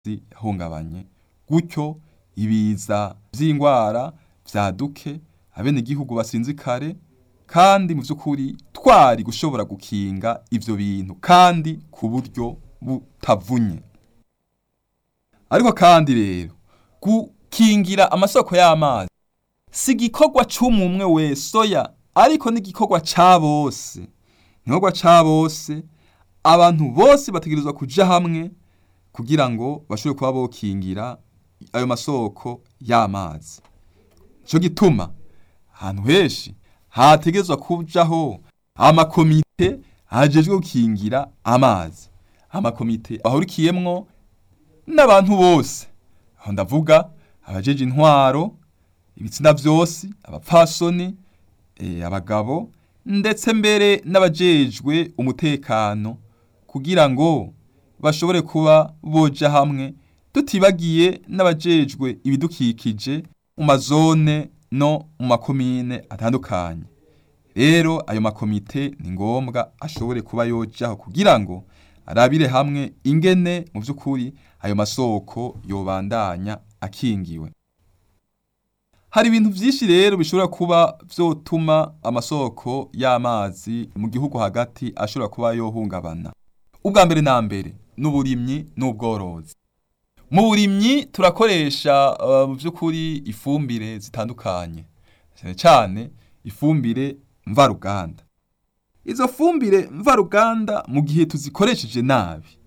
yahungabanye gutyo ibiza vy'ingwara vyaduke abenegihugu basinzikare kandi mu vy'ukuri twari gushobora gukinga ivyo bintu kandi ku buryo butavunye ariko kandi rero gukingira amasoko y'amazi si igikorwa c'umwe wese oya ariko n'igikorwa ca bose igikorwa ca bose abantu bose bategerezwa kuja hamwe kugira ngo bashobore kuba bokingira ayo masoko y'amazi nico gituma ahantu henshi hategerezwa kujaho amakomite ajejwe gukingira amazi amakomite ahurikiyemwo n'abantu bose aho ndavuga abajeje intwaro ibitsina vyose abapfasoni e, abagabo ndetse mbere n'abajejwe umutekano kugira ngo bashobore kuba boja hamwe tutibagiye n'abajejwe ibidukikije mu mazone no mu makomine atandukanye rero ayo makomite ni ngombwa ashobore kuba yojaho kugira ngo arabire hamwe ingene mu vy'ukuri ayo masoko yobandanya akingiwe hari ibintu vyinshi rero bishobora kuba vyotuma amasoko y'amazi mu gihugu hagati ashobora kuba yohungabana ubwa mbere na mbere n'uburimyi n'ubworozi mu burimyi turakoresha uh, mu vy'ukuri ifumbire zitandukanye cyane cyane ifumbire mvaruganda izo fumbire mvaruganda mu gihe tuzikoresheje nabi